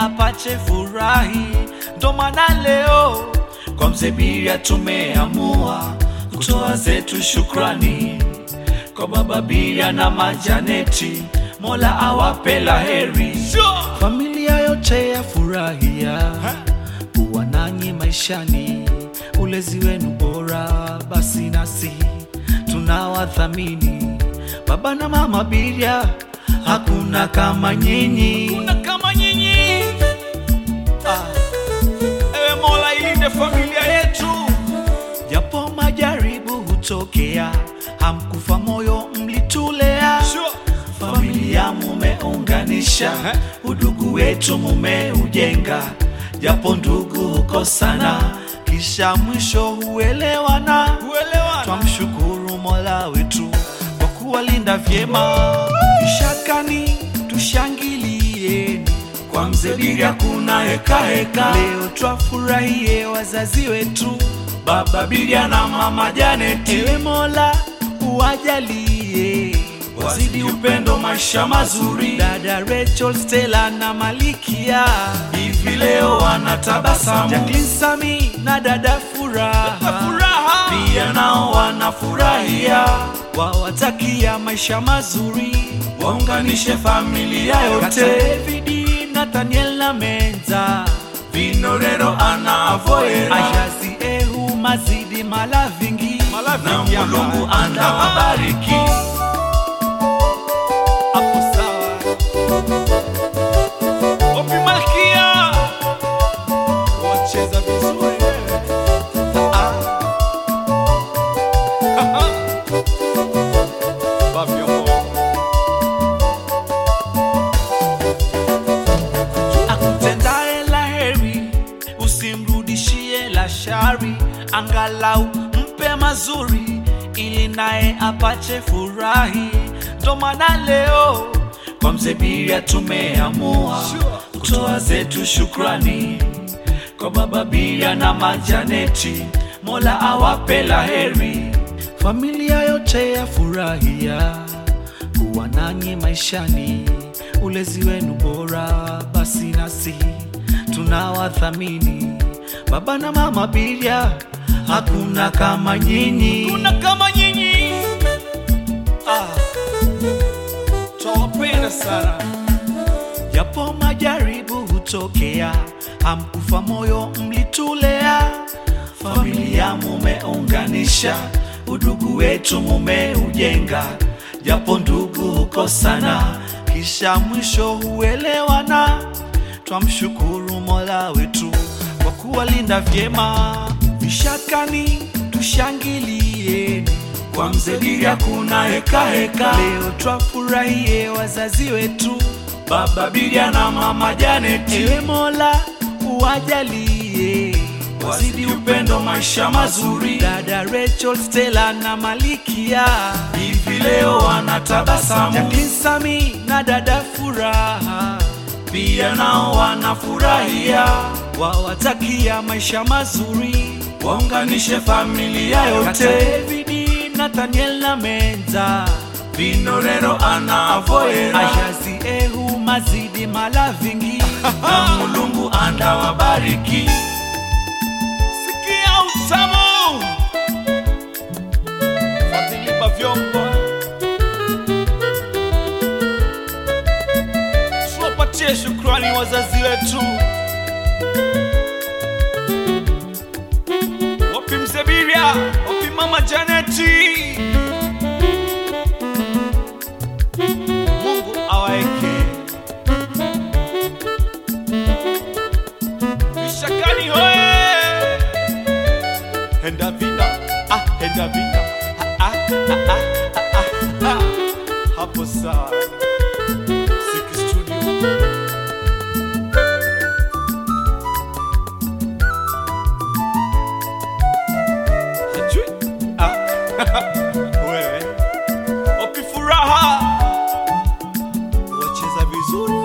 apache furahi. Ndo maana leo kwa mzee Biria tumeamua kutoa zetu shukrani kwa baba Biria na majaneti, Mola awape la heri. Familia yote ya furahia kuwa nanyi maishani, ulezi wenu bora, basi nasi tunawathamini baba na mama Biria, hakuna kama nyinyi, hakuna kama nyinyi. Ah. Ewe Mola ilinde familia yetu, japo majaribu hutokea, hamkufa moyo, mlitulea familia mumeunganisha, udugu wetu mumeujenga, japo ndugu hukosana, kisha mwisho huelewana. Twamshukuru Mola wetu kwa kuwalinda vyema. Ishakani tushangilieni, kwa mzee Biria kuna heka heka. Leo twafurahie wazazi wetu, baba Biria na mama Janeti. Ewe Mola uwajalie wazidi upendo, maisha mazuri. Dada Rachel, Stella na Malikia hivi leo wanatabasamu. Jacqueline, Sami na dada Furaha pia nao wanafurahia, wawatakia maisha mazuri, waunganishe familia yote. Kaka David, Nathaniel na Menza, Vinorero ana avoera, Ajazi Ehu mazidi malavingi, na Mulungu anawabariki. Hapo sawa. Opi Malkia, wacheza vizuri wewe. Ah. Fabio Mo. Akutendaye la heri usimrudishie la shari, angalau mpe mazuri ili naye apache furahi. Ndo maana leo kwa mzee Biria tumeamua kutoa zetu shukrani kwa baba Biria na majaneti, Mola awape la heri. Familia yote ya furahia kuwa nanyi maishani, ulezi wenu bora, basi nasi tunawathamini baba na mama Biria, hakuna kama nyinyi, hakuna kama nyinyi. Ah, twawapenda sana japo majaribu hutokea, hamkufa moyo, mlitulea. Familia mumeunganisha, udugu wetu mumeujenga, japo ndugu hukosana, kisha mwisho huelewana. Twamshukuru Mola wetu kwa kuwalinda vyema. Vishakani tushangilieni, kwa mzee Biria kuna heka heka. Leo twafurahie wazazi wetu, baba Biria na mama Janeti. Ewe Mola uwajalie wazidi upendo, maisha mazuri. Dada Rachel, Stella na Malikia hivi leo wanatabasamu. Jacqueline, Sami na dada Furaha pia nao wanafurahia, wawatakia maisha mazuri, waunganishe familia yote. Kaka David, Nathaniel na Menza, Vinorero ana avoera, Ajazi Ehu mazidi malavingi, na Mulungu andawabariki. Sikia utamu, Fadhili vyombo tuwapatie shukrani wazazi wetu. Wapi mzee Biria? Wapi mama Janeti? Mungu awaeke vishakani hoe henda vina ah, henda vina ah, ah, ah, ah, ah, ah, ah. hapo sawa Siki Studio. Hajui? Ah. Wewe. Wapi furaha? Wacheza vizuri.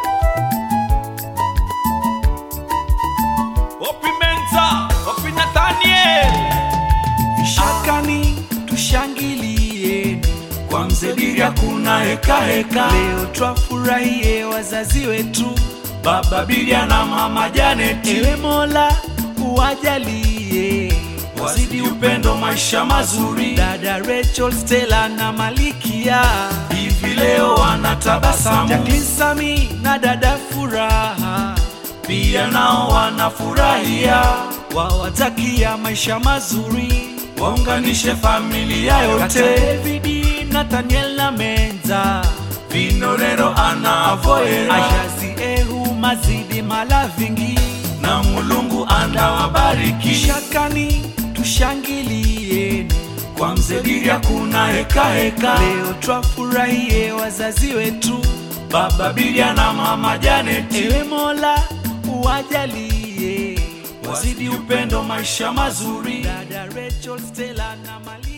Wapi Menza? Wapi Nathaniel? Vishakani tushangilieni, kwa mzee Biria kuna heka heka. Leo twafurahie wazazi wetu, baba Bilia na mama Janeti. Ewe Mola uwajalie wazidi upendo, maisha mazuri. dada Rachel, Stella na Malikia, Hivi leo wanatabasamu, Jacqueline, Sami na dada Furaha, pia nao wanafurahia. wawatakia maisha mazuri Waunganishe familia kata yote, Davidi, Nathaniel na Menza, Vinorero ana avoera Ashazi, Ehu, Mazidi, Malavingi, na Mulungu anawabariki. Shakani tushangilieni Kwa mzee Bilia kuna heka heka, leo twafurahie wazazi wetu. baba Bilia na mama Janeti. Ewe Mola uwajalie wazidi upendo, maisha mazuri. dada Rachel, Stella na Malia